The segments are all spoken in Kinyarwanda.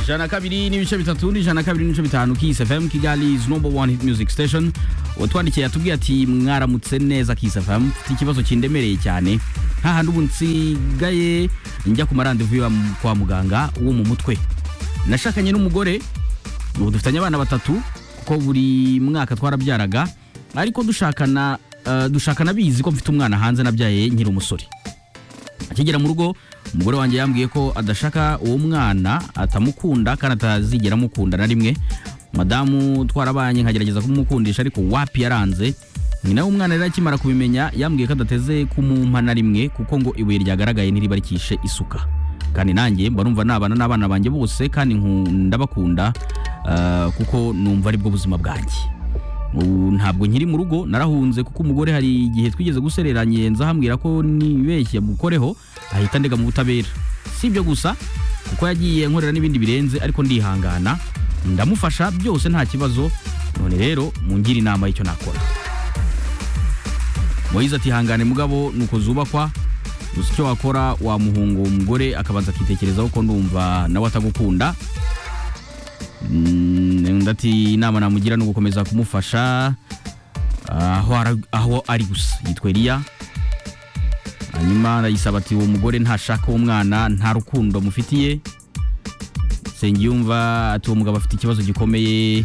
ijana kabiri n'ibice bitatu n'ijana kabiri n'ibice bitanu Kiss FM Kigali is number one hit music station watwandikiye atubwiye ati mwaramutse neza Kiss FM mfite ikibazo kindemereye cyane hahandi ubu nsigaye njya ku marandevu yo kwa muganga wo mu mutwe nashakanye n'umugore ubu dufitanye abana batatu kuko buri mwaka twarabyaraga ariko dushakana eh, dushakana bizi ko mfite umwana hanze nabyaye nkiri umusore akigera mu rugo umugore wanjye yambwiye ko adashaka uwo mwana atamukunda kandi atazigera amukunda na rimwe madamu twarabanye nkagerageza kumukundisha ariko wapi yaranze nyina w'umwana rero akimara kubimenya yambwiye ko adateze kumumpa na rimwe kuko ngo ibuye ryagaragaye ntiribarikishe isuka kandi nanjye mba numva nabana n'abana banjye bose kandi nku- ndabakunda ah, kuko numva aribwo buzima bwanjye ubu ntabwo nkiri mu rugo narahunze kuko umugore hari igihe twigeze gusereranye nza hambwira ko nibeshye mukoreho ahita ndega mu butabera si ibyo gusa kuko yagiye nkorera n'ibindi birenze ariko ndihangana ndamufasha byose nta kibazo none rero mungire inama y'icyo nakora moyize ati hangane mugabo nuko zubakwa gusa icyo wakora wamuhunga uwo mugore akabanza akitekerezaho ko ndumva nawe atagukunda Mm, undi ati inama namugira ni ugukomeza kumufasha aho ara- aho ari gusa yitwa eliya hanyuma arayisaba ati uwo mugore ntashaka uwo mwana nta rukundo mufitiye sengiyumva ati uwo mugabo afite ikibazo gikomeye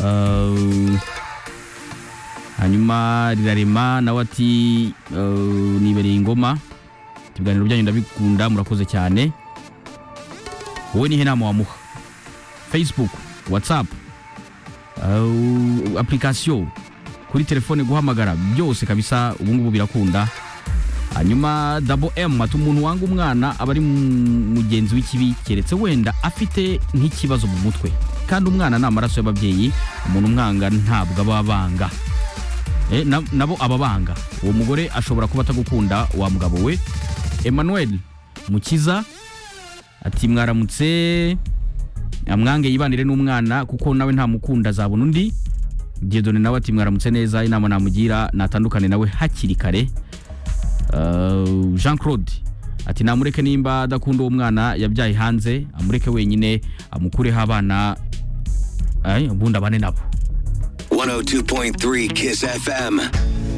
Uh, hanyuma rirarema nawe ati uh, nibereye ingoma Ati, ibiganiro byanyu ndabikunda murakoze cyane wowe nihe nama wamuha facebook whatsapp uh, application kuri telefone guhamagara byose kabisa ubungubu birakunda hanyuma dabo m ati umuntu wanga umwana aba ari mu- mugenzi w'ikibi keretse wenda afite nk'ikibazo mu mutwe kandi umwana ni amaraso y'ababyeyi umuntu umwanga ntabwo aba abanga Eh, na- nabo ababanga uwo mugore ashobora kuba atagukunda wa mugabo we emmanuel mukiza ati mwaramutse amwange yibanire n'umwana kuko nawe ntamukunda azabona undi diedone nawe ati mwaramutse neza inama namugira natandukane nawe hakiri kare Uh, jean claude ati namureke nimba adakunda uwo mwana yabyaye hanze amureke wenyine amukureho abana ay, ubundi abane nabo 102.3 Kiss FM.